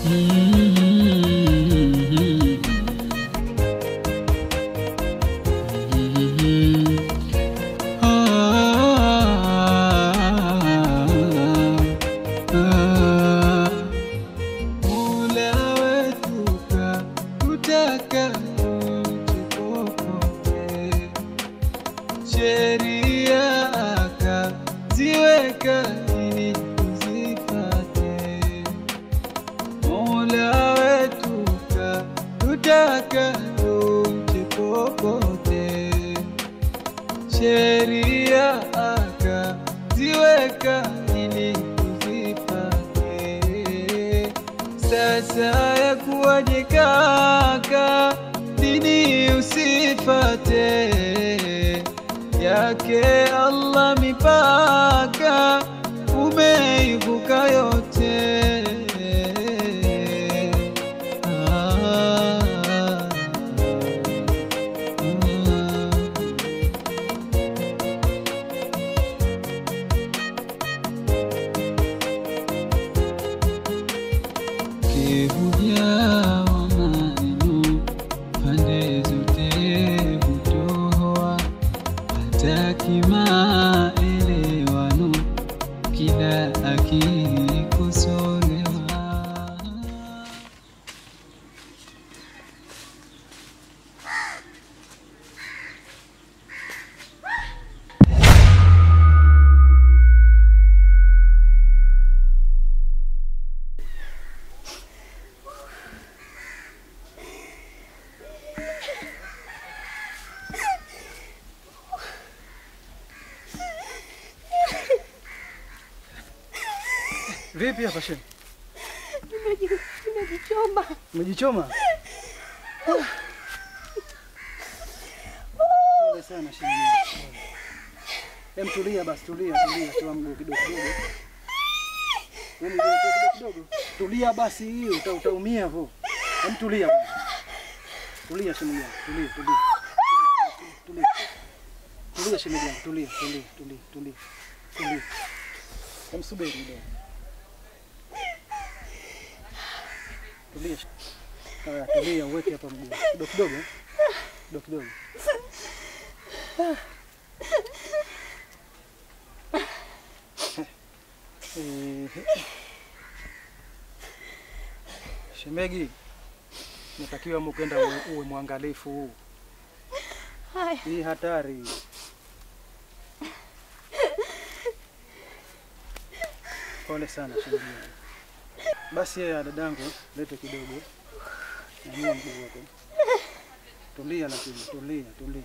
Mola wetu kakutaka tupopote, sheria akaziweka ili tuzipate. Mola wetu kakutaka tupopote, sheria akaziweka ili tuzipate. Sasa ya kuwaje kaka, dini usifate yake Allah mipaka, umeivuka yote. Ah, ah. Kihujaa wa maneno pande zote hutoa, hataki maelewano, kila akikosolewa. Vipi hapa Shem? Nimeji- Nimejichoma. Umejichoma? Pole sana Shem. Hem, tulia basi, tulia, tulia, toa mguu kidogo kidogo. Hem, mguu toa kidogo kidogo. Tulia basi, hiyo uta, utaumia hapo. Hem, tulia bwana. Tulia shemeji yangu, tulia, tulia. Tulia. Tulia shemeji yangu, tulia, tulia, tulia, tulia. Tulia. Hem, subiri kidogo. Tulia. Haya, tulia, uweke hapa mguu. Kidogo kidogo. eh. Kidogo kidogo. Eh, Shemegi, natakiwa mukenda uwe, uwe mwangalifu. Haya. Hii hatari. Pole sana shemeji. Basi ya dadangu, lete kidogo. Nyanyua mguu wako. Tulia lakini, tulia, tulia.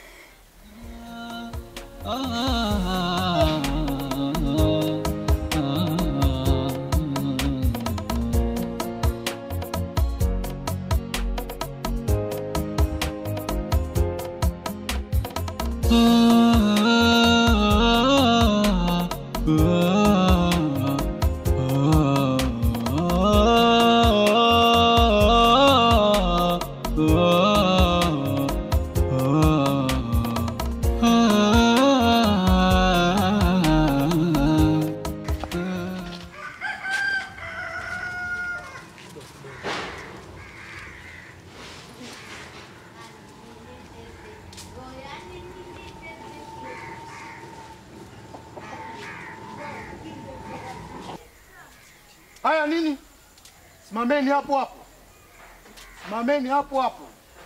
Haya nini? Simameni hapo hapo, simameni hapo hapo.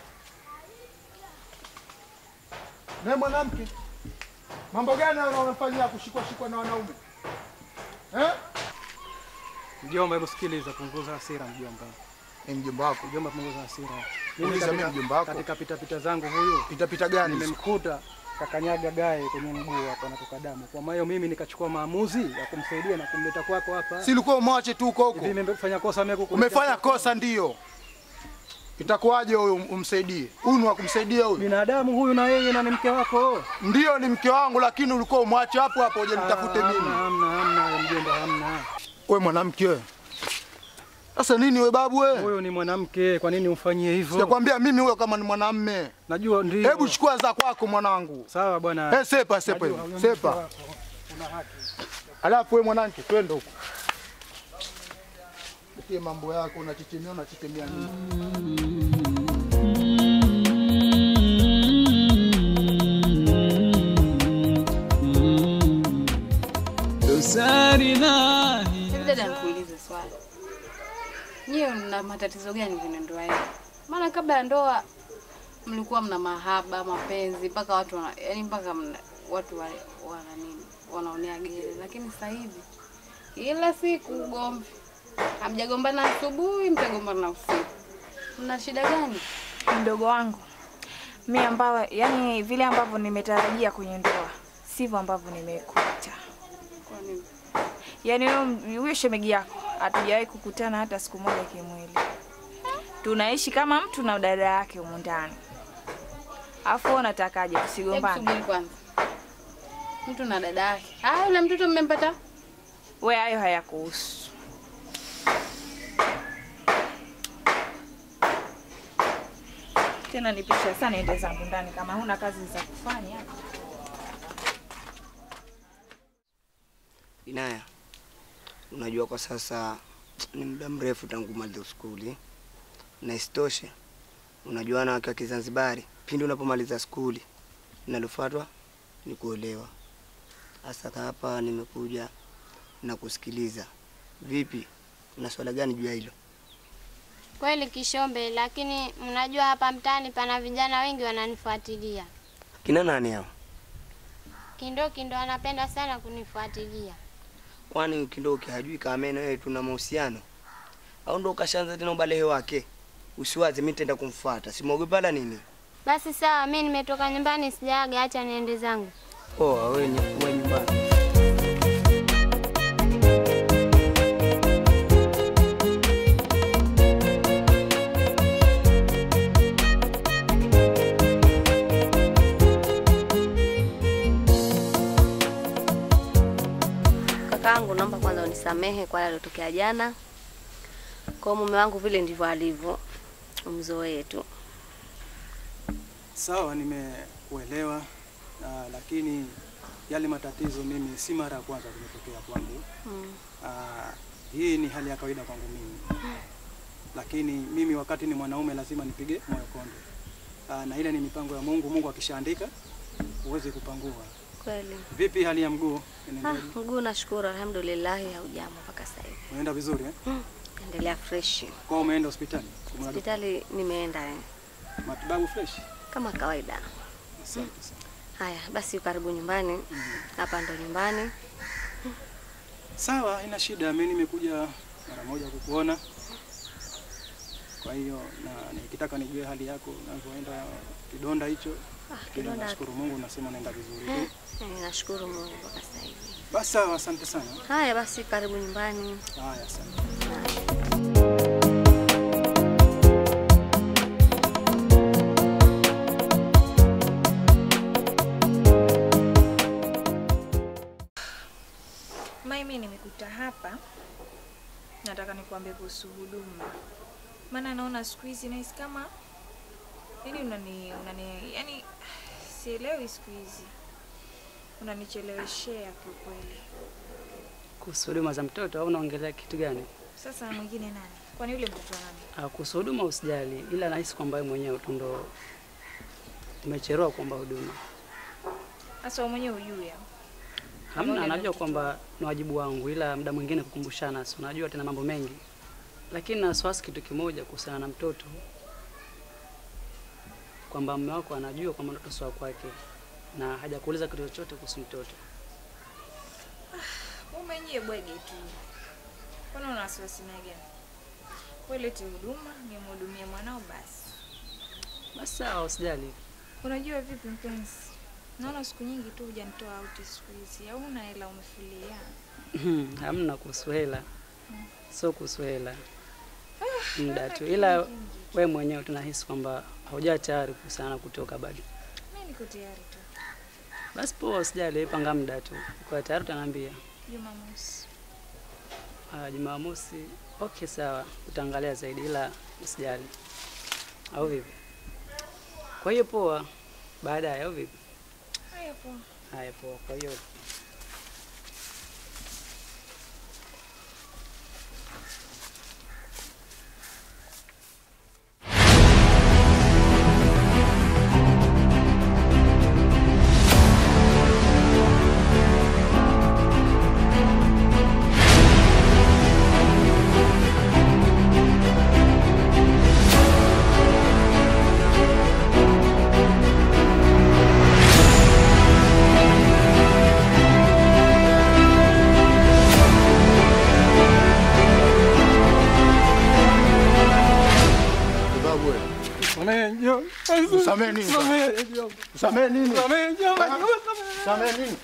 Na mwanamke, mambo gani hayo unayofanyia kushikwa shikwa na wanaume eh? Mjomba, hebu sikiliza, punguza hasira mjomba. Ni mjomba wako. Mjomba, punguza hasira. Uliza mimi katika- mjomba wako. Katika pita pita zangu huyu Pitapita gani? hizo? nimemkuta kakanyaga gae kwenye mguu hapa natoka damu. Kwa maana mimi nikachukua maamuzi ya kumsaidia na kumleta kwako hapa. Si ulikuwa umwache tu huko Hivi huko? nimefanya kosa mimi kukuletea Umefanya kwako? kosa ndio. Itakuwaje huyu umsaidie? Huyu ni wa kumsaidia huyu? Binadamu huyu na yeye na ni mke wako. Ndio ni mke wangu, lakini ulikuwa umwache hapo hapo uje nitafute Ah, mimi. Hamna, hamna, hamna, mjomba, hamna. Wewe mwanamke wewe. Sasa nini we babu wewe? Huyu ni mwanamke, kwa nini umfanyie hivyo? Sijakwambia mimi huyo kama ni mwanamme. Najua ndio. Hebu chukua za kwako mwanangu. Sawa bwana. Eh, sepa sepa Najua, hivi. huyo ni mke Sepa. wako. Una haki. Alafu wewe mwanamke twende huko. usitie mambo yako, unachechemea unachechemea nini? dosari na Hivi dada, nikuulize swali, nyiwe mna matatizo gani kwenye ndoa yenu? Maana kabla ya ndoa mlikuwa mna mahaba, mapenzi mpaka watu wana, yani mpaka mna, watu wa, wana nini wanaonea gere, lakini sasa hivi kila siku ugomvi. Hamjagombana asubuhi, mtagombana usiku. Mna shida gani? Mdogo wangu mi ambao, yani vile ambavyo nimetarajia kwenye ndoa sivyo ambavyo nimekuta. Kwa nini? Yaani huyo- huyo shemegi yako hatujawahi kukutana hata siku moja kimwili, tunaishi kama mtu na dada yake humu ndani. Alafu wewe unatakaje Hebu tusigombane? subiri kwanza, mtu na dada yake. Ah, yule mtoto mmempata? We, hayo hayakuhusu. Tena nipisha sana, niende zangu ndani kama huna kazi za kufanya. Inaya, unajua kwa sasa ni muda mrefu tangu maliza skuli, na isitoshe unajua wanawake wa Kizanzibari, pindi unapomaliza skuli linalofuatwa ni kuolewa. Hasa hapa nimekuja na kusikiliza. Vipi, una swala gani juu ya hilo? Kweli Kishombe, lakini mnajua hapa mtaani pana vijana wengi wananifuatilia. Kina nani hao? Kindoki ndo anapenda sana kunifuatilia. Kwani Kindoki hajui kama mimi na wewe tuna mahusiano? Au ndo ukashaanza tena ubalehe wake? Usiwaze, mimi nitaenda kumfuata, simwogopa wala nini. Basi sawa, mi nimetoka nyumbani sijaaga, acha niende zangu. Poa, wewe ni wewe nyumbani. Kakaangu, naomba kwanza unisamehe kwa yale yaliyotokea jana. Kwa mume wangu vile ndivyo alivyo, umzoee tu. Sawa, nimekuelewa uh, lakini yale matatizo mimi si mara ya kwanza kumetokea kwangu. Mm. Uh, hii ni hali ya kawaida kwangu mimi, lakini mimi wakati ni mwanaume lazima nipige moyo konde. Uh, na ile ni mipango ya Mungu. Mungu akishaandika huwezi kupangua. Kweli. Vipi hali ya mguu? Ah, Inaendelea? mguu nashukuru, alhamdulillah, haujambo mpaka sasa hivi. Unaenda vizuri eh? Mm. Endelea fresh. Kwa umeenda hospitali? Kuna Hospitali nimeenda eh, matibabu fresh? kama kawaida. Asante sana. Haya, basi karibu nyumbani. Hapa ndo nyumbani. Sawa, haina shida. Mimi nimekuja mara moja kukuona, kwa hiyo na nikitaka nijue hali yako unavyoenda kidonda hicho. Ah, Lakini kidonda. nashukuru Mungu, nasema unaenda vizuri Eh, tu. eh, nashukuru Mungu mpaka sasa hivi. Basi sawa, asante sana. Haya basi, karibu nyumbani. Haya, asante. Mimi nimekuta hapa, nataka nikuambie kuhusu huduma, maana naona siku hizi nahisi kama yani unani, unani yani sielewi siku hizi unanicheleweshea kiukweli. Kuhusu huduma za mtoto au unaongelea kitu gani? Sasa mwingine nani? Kwani yule mtoto nani? Ah, Kuhusu huduma usijali, ila nahisi kwamba wewe mwenyewe tu ndo umechelewa kuomba huduma. Sasa wewe mwenyewe hujui au? Hamna, Pamoja na najua mtoto kwamba ni wajibu wangu, ila muda mwingine kukumbushana, si unajua tena mambo mengi, lakini na wasiwasi kitu kimoja kuhusiana na mtoto, kwamba mume wako anajua kwamba mtoto si wa kwake na hajakuuliza kitu chochote kuhusu mtoto. Wewe mwenyewe bwege tu. Kwani una wasiwasi na gani? Wewe lete huduma, nimhudumie mwanao basi. Basi sawa, usijali. Unajua vipi mpenzi? Naona siku nyingi tu hujanitoa out siku hizi. Au una hela umefulia? Hamna kuhusu hela, sio kuhusu hela, muda tu, kitu ila kingi. we mwenyewe tunahisi kwamba haujawa tayari kuhusiana na kutoka bado. Mimi niko tayari tu. Basi poa, usijali, panga muda tu. Kwa tayari utaniambia. Jumamosi. Ah, Jumamosi. Okay, sawa, utaangalia zaidi, ila usijali, au vipi? Kwa hiyo poa, baadaye au vipi? Haya poa. Haya, poa. Kwa hiyo Usamee nini? Usamee nini? Usamee nini?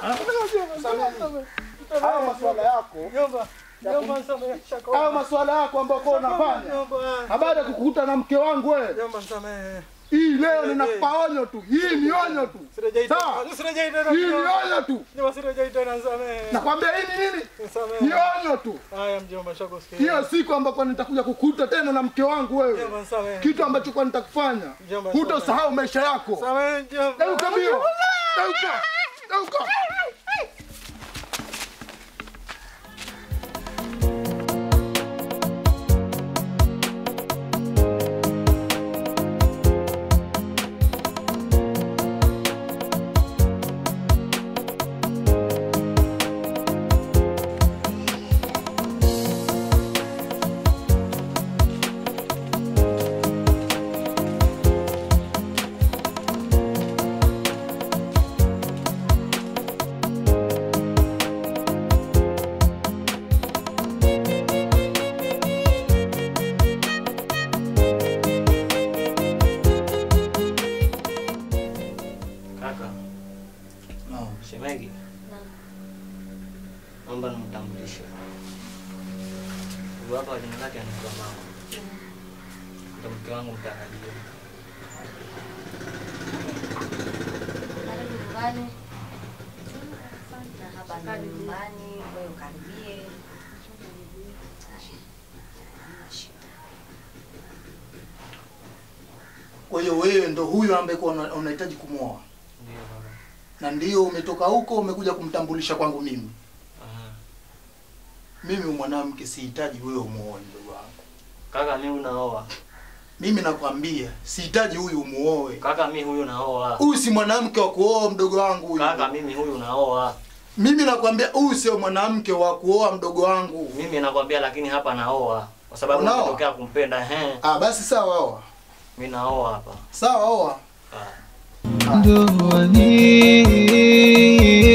Hayo maswala yako hayo maswala yako ambayo kwa unafanya habari ya kukukuta na mke wangu wewe. Hii leo ninakupa onyo tu, hii ni onyo tu, sawa? Hii ni onyo tu, nakwambia hii ni nini? Ni onyo tu. Hiyo siku ambapo nitakuja kukuta tena na mke wangu wewe, kitu ambacho kwa nitakufanya hutosahau maisha yako. Geuka mbio, geuka, geuka. Kaka. Shemegi. Naomba nimtambulishe. Huyu hapa jina lake anaitwa Mama. Ndio mke wangu mtarajiwa. Karibu nyumbani. Na hapa ni nyumbani, wewe ukaribie. Kwa hiyo wewe ndo huyo ambaye kwa una- unahitaji kumwoa, Ndio baba. na ndio umetoka huko umekuja kumtambulisha kwangu mimi. Aha. Mimi mwanamke sihitaji wewe umuoe, mdogo wangu. Kaka mimi unaoa. Mimi nakwambia sihitaji huyu umuoe. Kaka mimi huyu naoa. Huyu si mwanamke wa kuoa, mdogo wangu huyu. Kaka mimi huyu naoa. Mimi nakwambia huyu sio mwanamke wa kuoa, mdogo wangu. Mimi nakwambia lakini hapa naoa kwa sababu Unaoa? nimetokea kumpenda ehe. Ah, basi sawa, oa. Mimi naoa hapa. Sawa, oa. Ah. ndoa hii